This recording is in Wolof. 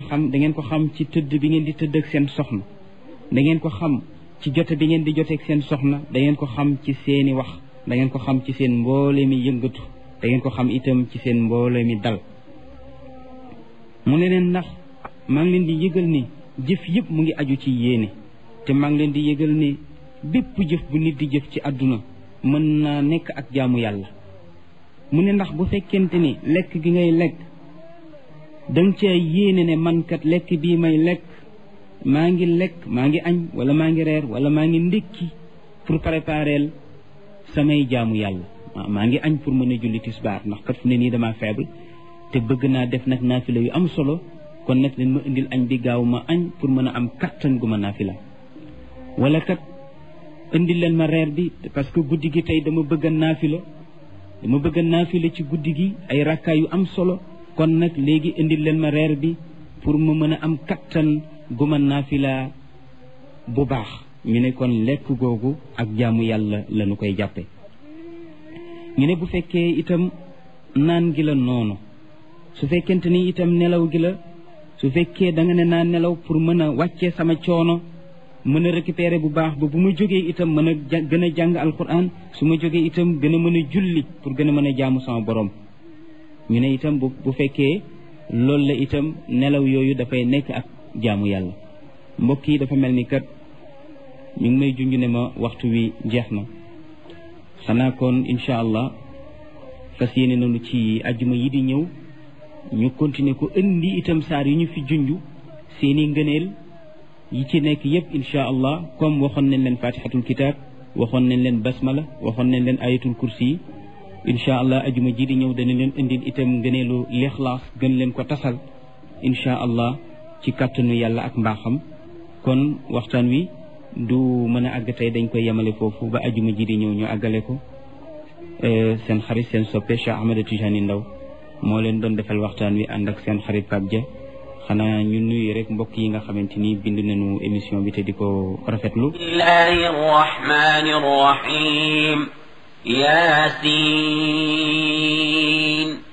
xam da ngeen ko xam ci tëdd bi ngeen di tëdd ak seen soxna da ngeen ko xam ci jote bi ngeen di joteeg seen soxna da ngeen ko xam ci seeni wax da ngeen ko xam ci seen mboole mi yëngatu da ngeen ko xam itam ci seen mboole mi dal mu ne leen ndax maa ngi leen di yëgal ni jëf yëpp mu ngi aju ci yéene te maa ngi leen di yëgal ni bépp jëf bu nit di jëf ci àdduna mën naa nekk ak jaamu yàlla mu ne ndax bu fekkente ni lekk gi ngay lekk danga ca yéene ne man kat lekk bii may lekk maa ngi lekk maa ngi añ wala maa ngi reer wala maa ngi ndékki pour préparer samay jaamu yàlla maa ngi añ pour mën a julli tisbaar ndax kat fu ne nii damaa faible te bëgg naa def nag naafila yu am solo kon nag leen ma indil añ bi gaaw ma añ pour mën a am kattan gu ma naafila wala kat indil leen ma reer bi parce que guddi gi tey dama bëgg a naafila dama bëgg a naafila ci guddi gi ay rakkaa yu am solo kon nag léegi indil leen ma reer bi pour ma mën a am kattan gu ma naafila bu baax ñu ne kon lekk googu ak jaamu yàlla lañu koy jàppe ñu ne bu fekkee itam naan gi la noonu su fekkente ni itam nelaw gi la su fekkee da nga ne naa nelaw pour mën a wàccee sama coono mën a récupérer bu baax ba bu ma jógee itam mën a gën a jàng alquran su ma jógee itam gën a mën a julli pour gën a mën a jaamu sama borom ñu ne itam bu bu fekkee loolu la itam nelaw yooyu dafay nekk ak jaamu yàlla mbokk yi dafa mel ni kat ñu ngi may junj ne ma waxtu wi jeex na xanaa kon incha allah fas yéene nañu ci ajjuma yi di ñëw ñu continuer ko indi itam saar yi ñu fi junj seeni ngëneel yi ci nekk yépp incha allah comme waxoon nañ leen fatihatul kitab waxoon nañ leen basmala waxoon nañ leen ayatul kursi yi incha allah ajuma ji di ñëw dana leen indil itam ngëneelu lixlaas gën leen ko tasal incha allah ci kàttanu yàlla ak mbaaxam kon waxtaan wi du mën a àgg tey dañ koy yemale foofu ba ajuma ji di ñëw ñu àggale ko seen xarit seen soppe Cheikh Ahmed Tijani Ndaw moo leen doon defal waxtaan wi ànd ak seen xarit Pape Dia xanaa ñu nuyu rek mbokk yi nga xamante ni bind nañu émission bi te di ko rafetlu bismillahi rahmani rahim yasin